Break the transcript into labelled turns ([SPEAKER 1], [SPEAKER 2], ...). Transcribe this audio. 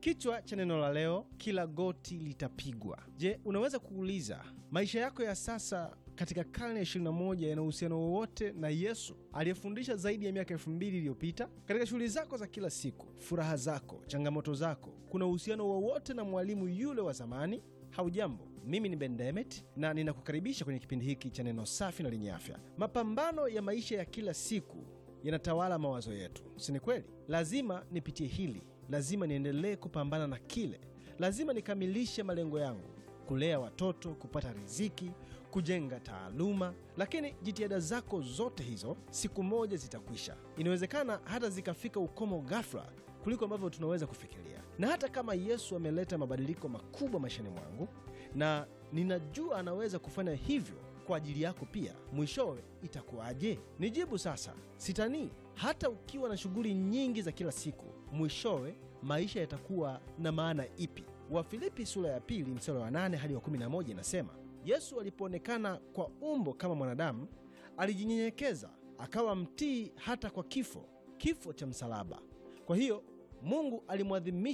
[SPEAKER 1] Kichwa cha neno la leo, kila goti litapigwa. Je, unaweza kuuliza maisha yako ya sasa katika karne ya 21 yana uhusiano wowote na Yesu aliyefundisha zaidi ya miaka elfu mbili iliyopita? Katika shughuli zako za kila siku, furaha zako, changamoto zako, kuna uhusiano wowote na mwalimu yule wa zamani? Haujambo, mimi ni Ben Demet na ninakukaribisha kwenye kipindi hiki cha neno safi na lenye afya. Mapambano ya maisha ya kila siku yanatawala mawazo yetu, si ni kweli? Lazima nipitie hili, lazima niendelee kupambana na kile, lazima nikamilishe malengo yangu, kulea watoto, kupata riziki, kujenga taaluma. Lakini jitihada zako zote hizo siku moja zitakwisha. Inawezekana hata zikafika ukomo ghafla kuliko ambavyo tunaweza kufikiria. Na hata kama Yesu ameleta mabadiliko makubwa maishani mwangu, na ninajua anaweza kufanya hivyo kwa ajili yako pia, mwishowe itakuwaje? Nijibu sasa, sitanii. Hata ukiwa na shughuli nyingi za kila siku, mwishowe maisha yatakuwa na maana ipi? Wafilipi sura ya pili mstari wa 8 hadi wa 11 inasema, Yesu alipoonekana kwa umbo kama mwanadamu, alijinyenyekeza akawa mtii hata kwa kifo, kifo cha msalaba. Kwa hiyo Mungu alimwadhimisha